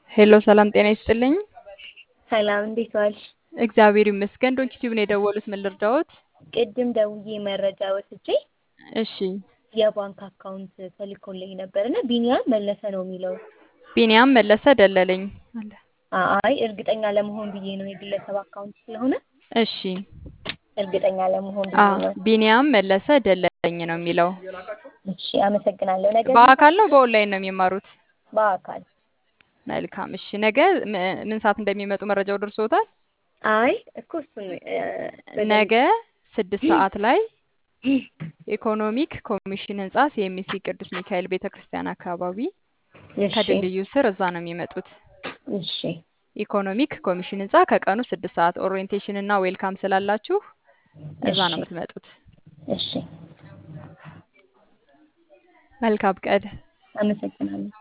ሄሎ ሰላም ጤና ይስጥልኝ። ሰላም እንዴት ዋልሽ? እግዚአብሔር ይመስገን። ዶንኪ ቲዩብ ነው የደወሉት። ምን ልርዳዎት? ቅድም ደውዬ መረጃ ወስጄ እሺ የባንክ አካውንት ተልኮልኝ ነበር እና ቢኒያም መለሰ ነው የሚለው። ቢኒያም መለሰ ደለለኝ አለ። አይ እርግጠኛ ለመሆን ብዬ ነው የግለሰብ አካውንት ስለሆነ እሺ እርግጠኛ ለመሆን አ ብዬ ነው። ቢኒያም መለሰ ደለለኝ ነው የሚለው። እሺ አመሰግናለሁ። ነገ በአካል ነው በኦንላይን ነው የሚማሩት? በአካል መልካም እሺ። ነገ ም- ምን ሰዓት እንደሚመጡ መረጃው ደርሶታል? አይ እኮ እሱን እ፣ በደንብ- ነገ ስድስት ሰዓት ላይ ኢኮኖሚክ ኮሚሽን ህንጻ ሲኤምሲ ቅዱስ ሚካኤል ቤተ ክርስቲያን አካባቢ እሺ ከድልድዩ ስር እዛ ነው የሚመጡት። እሺ ኢኮኖሚክ ኮሚሽን ህንጻ ከቀኑ ስድስት ሰዓት ኦሪየንቴሽን እና ዌልካም ስላላችሁ እዛ ነው እሺ የምትመጡት። እሺ መልካም ቀን። አመሰግናለሁ።